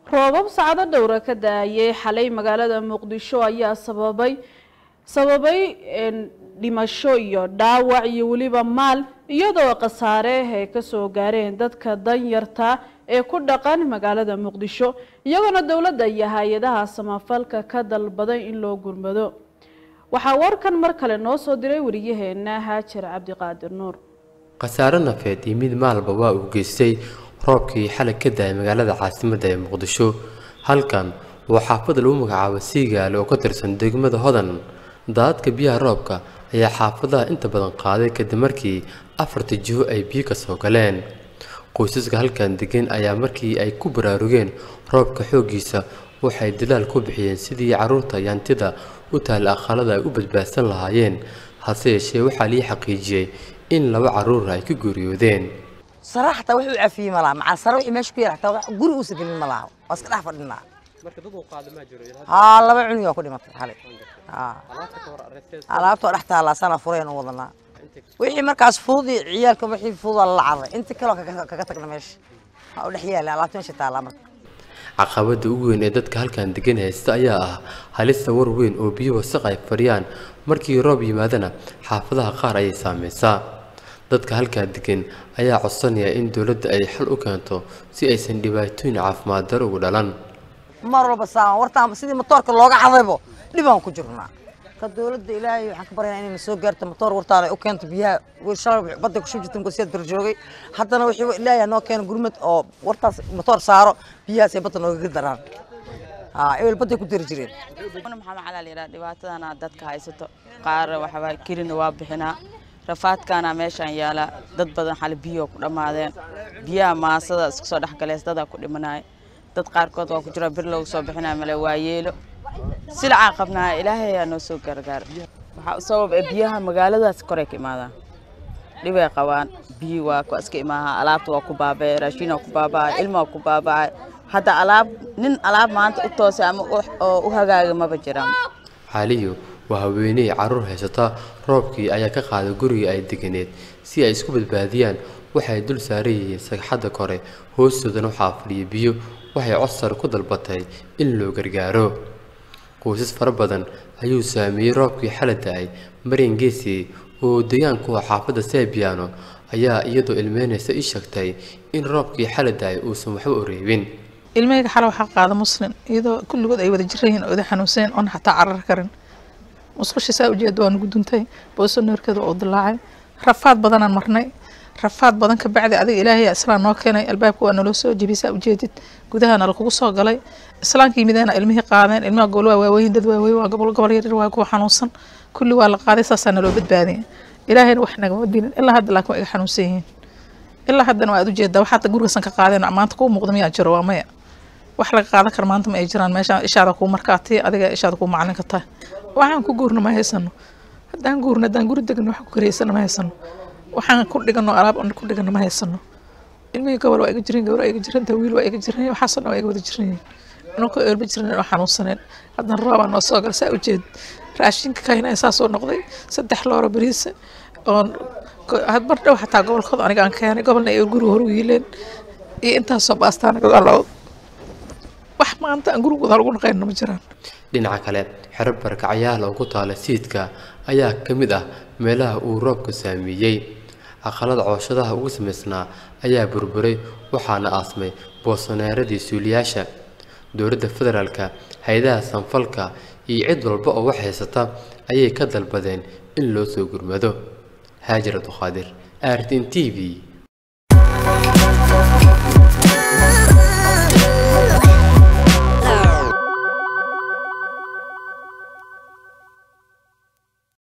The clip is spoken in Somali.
roobab sacdo dhowra ka da-ayay xalay magaalada muqdisho ayaa sababay sababay dhimasho iyo dhaawac iyo weliba maal iyadoo khasaare ay kasoo gaareen dadka danyarta ee ku dhaqan magaalada muqdisho iyagoona dowladda iyo hay-adaha samafalka ka dalbaday in loo gurmado waxaa warkan mar kale noo soo diray wariyaheena haajir cabdiqaadir nuur khasaare nafeed iyo mid maalba waa uu geystay roobkii xalay ka da-ay magaalada caasimadda ee muqdisho halkan waa xaafada lagu magacaabo siigaale oo ka tirsan degmada hodan daadadka biyaha roobka ayaa xaafadaha inta badan qaaday kadib markii afarta jiho ay biyo ka soo galeen qoysaska halkan degan ayaa markii ay ku baraarugeen roobka xooggiisa waxay dadaal ku bixiyeen sidii carruurta yantida u taalla aqalada ay u badbaadsan lahaayeen hase yeeshee waxaa lii xaqiijiyey in laba carruur ay ka geeriyoodeen sara xataa wax u cafiyey ma laha macaa sara wixii meesha ku yar xataa wax guri uusa gelin ma laha waa iska dhex fadhinaa haa laba cunug aa ku dhimatay xalay alaabtoo dhex taallaa sana fureen u wadanaa wixii markaas fudud iyo ciyaalka wixii fududaa lala carray inta kaloo kaga tagna meesha waa u dhex yaala alaabta meesha taallaa marka caqabada ugu weyn ee dadka halkan degan haysta ayaa ah halista war weyn oo biyo wasaq ay fadhiyaan markii roob yimaadana xaafadaha qaar ayay saameysaa dadka halkaa degan ayaa codsanaya in dowladda ay xal u keento si aysan dhibaatooyin caafimaad daro ugu dhalan mar walba saaman wartaan sidii matoorka looga cadaybo dhibaan ku jirnaa ka dowladda ilaahay waxaan ka baryaynaa inay na soo gaarto matoor wartaada ay u keento biyaha wiil shalay badda ku shubjirtan kusiyaad barjoogay haddana wixii ilaahay noo keeno gurmad oo wartaas matoor saaro biyahaas ay badda noogaga daraan haa ebel badday ku dari jireen maxaa macalaa la yidhaha dhibaatadana dadka haysato qaar waxbaa kirina waa bixinaa rafaadkaana meeshaan yaala dad badan xali biyo ku dhammaadeen biyaha maasada isku soo dhexgaleys dadaa ku dhimanaya dad qaarkood waa ku jira bir lagu soo bixinaya male waa yeelo silacaa qabnaa ilaahay ayaa noo soo gargaara waxaa u sabab ee biyaha magaaladaas koray ka imaadaan dhibay qabaan biyi waa ku iska imaaha alaabta waa ku baaba'ay raashin waa ku baaba'ay ilma waa ku baaba'ay hadda alaab nin alaab maanta u toosay ama oo u hagaaga maba jiraan xaaliyo waa haweeney carruur haysata roobkii ayaa ka qaaday gurigii ay deganeed si ay isku badbaadiyaan waxay dul saaran yihiin sagxadda kore hoostoodana waxaa fadhiya biyo waxay codsar ku dalbatay in loo gargaaro qoysas fara badan ayuu saameeyey roobkii xala da-ay maryan geesi oo deegaanku ah xaafadda sebiano ayaa iyadoo ilmeynaysa ii sheegtay in roobkii xala da-ay uusan waxba u reebin ilmahayga xala waxaa qaada muslin iyadoo kulligood ay wada jirayihiin oo ida xanuunseen oon xataa carar karin musqusha saa ujeeda waa nugu duntay booso noorkeeda waa u dilaacay rafaad badanaan marnay rafaad badan ka bacdi adiga ilaahay islaan noo keenay albaabka waa naloo soo jebiyay saa ujeedid gudaha nala kugu soo galay islaanka yimideena ilmihii qaadeen ilmaha gobol waa waaweyn dad waaweyn waa gobol gobol yaryar waa kuwa xanuunsan kulli waa la qaaday saasaa naloo badbaadiyay ilaahayna wax nagama dilin ilaa hadda laakiin waa iga xanuunsan yihiin ilaa haddana waa aad ujeedaa wax hadda gurigasan ka qaadeen maanta kuu muuqda miyaa jiro waa maya wax laga qaadan kara maanta ma ay jiraan meesha ishaada kuu markaati adiga ishaada kuu macalin ka tahay waxaan ku guurna ma haysano haddaan guurna haddaan guri degno wax ku kareysana ma haysano waxaan ku dhigano alaab ku dhigano ma haysano ilmihii gobol waa iga jiran gabar waa iga jiran wiil waa iga jiran waxaasoo dhan waa iga wada jiran inanka eelba jiran oo xanuunsaneen haddana roobaa noo soo gala saa ujeed raashinka kaynaya saasoo noqday saddex looro bariisa oon mar dhow xataa gobolkooda aniga aan keenay gobolna ay guriga hor u yiileen iyo intaasoo baastaana gadaalood wax maanta aan gurigooda lagu naqayno ma jiraan dhinaca kale xero barakacyaal oo ku taala siidka ayaa ka mid ah meelaha uu roobka saameeyey aqalada cooshadaha ugu samaysnaa ayaa burburay waxaana aasmay boosonaaradii suuliyaasha dowladda federaalka hay-adaha sanfalka iyo cid walba oo wax haysata ayay ka dalbadeen in loo soo gurmado haajir abduqaadir artin t v